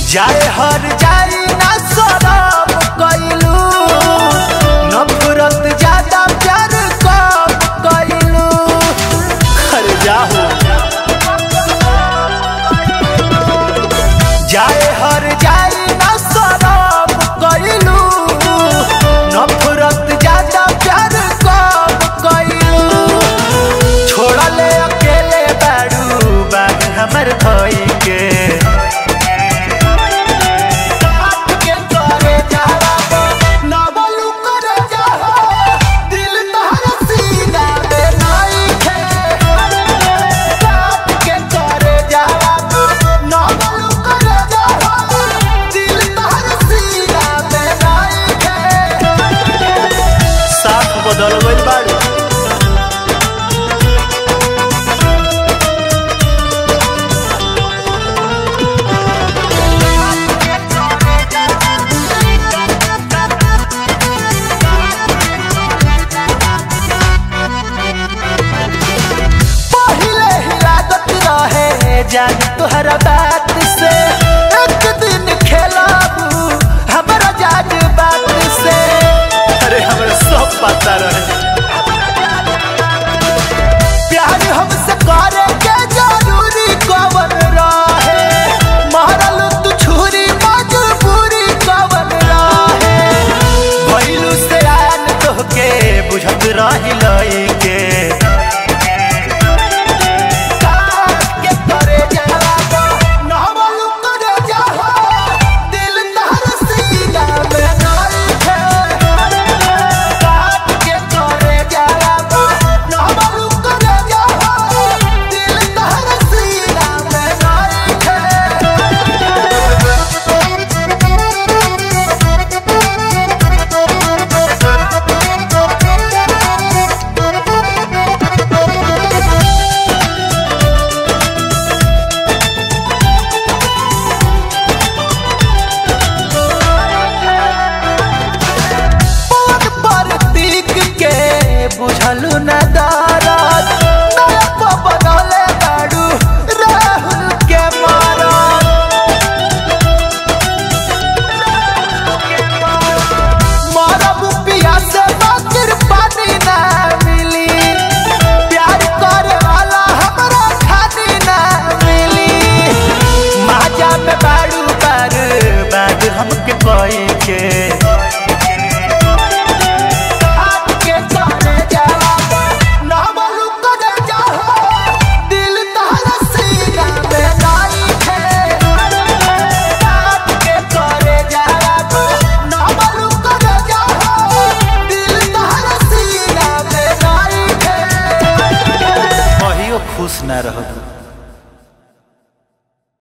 जाए हर जाई ना शराब कैलू नफरत ज्यादा प्यार कब कैलू अरे जाहो जाए हर जाई ना शराब कैलू नफरत ज्यादा प्यार कब कैलू छोड़ले अकेले बाड़ू बाग हमर भई के काट के तोरे जावा ना बोलू करे जाहो दिल तहरा सीना में नइखे काट के तोरे जावा ना बोलू करे जाहो दिल तहरा सीना में नइखे साफ बदल गइल बाड़ू पहिले ही लागत रहे जान तोहरा बात